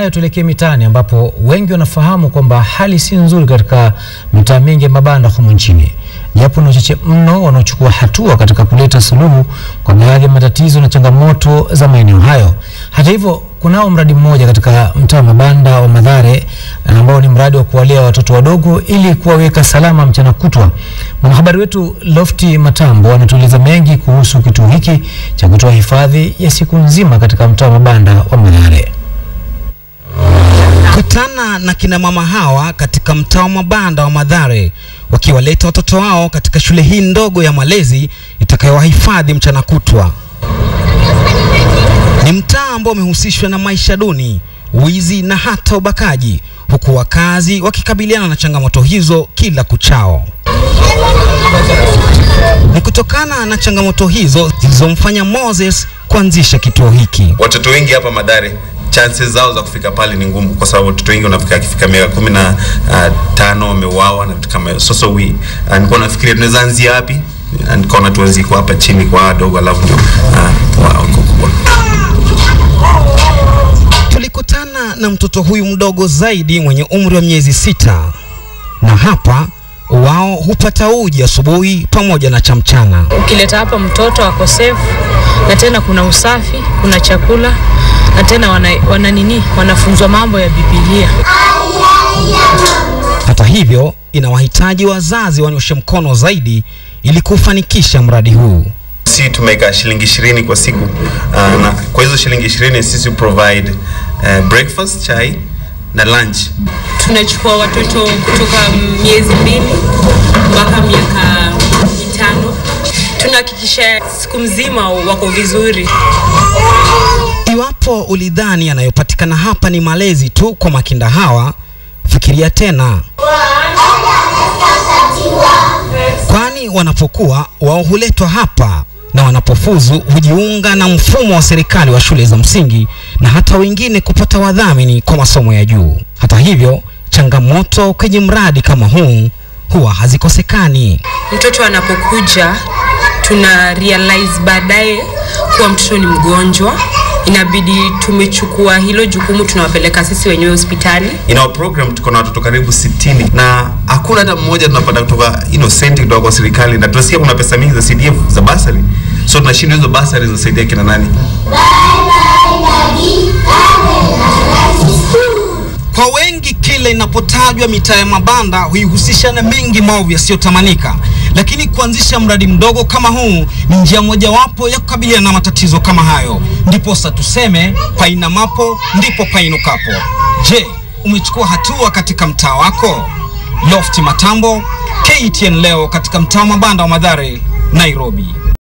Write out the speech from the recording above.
hayo, tuelekee mitaani ambapo wengi wanafahamu kwamba hali si nzuri katika mitaa mingi ya mabanda humu nchini, japo ni wachache mno wanaochukua hatua katika kuleta suluhu kwa baadhi ya matatizo na changamoto za maeneo hayo. Hata hivyo, kunao mradi mmoja katika mtaa wa mabanda wa Mathare ambao ni mradi wa kuwalea watoto wadogo ili kuwaweka salama mchana kutwa. Mwanahabari wetu Lofti Matambo anatueleza mengi kuhusu kituo hiki cha kutoa hifadhi ya siku nzima katika mtaa wa mabanda wa Mathare. Kutana na kina mama hawa katika mtaa wa mabanda wa Mathare wakiwaleta watoto wao katika shule hii ndogo ya malezi itakayowahifadhi mchana kutwa. Ni mtaa ambao umehusishwa na maisha duni, wizi na hata ubakaji, huku wakazi wakikabiliana na changamoto hizo kila kuchao. Ni kutokana na changamoto hizo zilizomfanya Moses kuanzisha kituo hiki. Watoto wengi hapa Mathare chances zao za kufika pale ni ngumu, kwa sababu watoto wengi wanafika akifika miaka kumi na uh, tano wameuawa na vitu kama hiyo. So, so we uh, nilikuwa nafikiria tunaweza anzia wapi, Na nikaona tuanzie kwa hapa chini kwa wadogo, alafu ndio uh, wa kubwa. Tulikutana na mtoto huyu mdogo zaidi mwenye umri wa miezi sita, na hapa wao hupata uji asubuhi pamoja na cha mchana. Ukileta hapa mtoto ako safe, na tena kuna usafi, kuna chakula na tena wana, wana nini, wanafunzwa mambo ya Biblia. Hata hivyo, inawahitaji wazazi wanyoshe mkono zaidi ili kufanikisha mradi huu. Si tumeweka shilingi ishirini kwa siku uh, na kwa hizo shilingi ishirini sisi provide uh, breakfast, chai na lunch. tunachukua watoto kutoka miezi mbili mpaka miaka mitano. Tunahakikisha siku mzima wako vizuri. Iwapo ulidhani yanayopatikana hapa ni malezi tu kwa makinda hawa, fikiria tena, kwani wanapokuwa wao huletwa hapa na wanapofuzu hujiunga na mfumo wa serikali wa shule za msingi na hata wengine kupata wadhamini kwa masomo ya juu. Hata hivyo, changamoto kwenye mradi kama huu huwa hazikosekani. Mtoto anapokuja tuna realize baadaye kuwa mtoto ni mgonjwa, inabidi tumechukua hilo jukumu, tunawapeleka sisi wenyewe hospitali. In our program tuko na watoto karibu 60 na hakuna hata mmoja tunapata kutoka you know, senti kutoka kwa serikali, na tunasikia kuna pesa mingi za CDF za basari, so tunashindwa hizo basari zinasaidia kina nani? Kwa wengi kila inapotajwa mitaa ya mabanda huihusisha na mengi maovu yasiyotamanika, lakini kuanzisha mradi mdogo kama huu ni njia mojawapo ya kukabiliana na matatizo kama hayo. Ndiposa tuseme painamapo ndipo painukapo. Je, umechukua hatua katika mtaa wako? Lofti Matambo, KTN leo katika mtaa wa mabanda wa Mathare, Nairobi.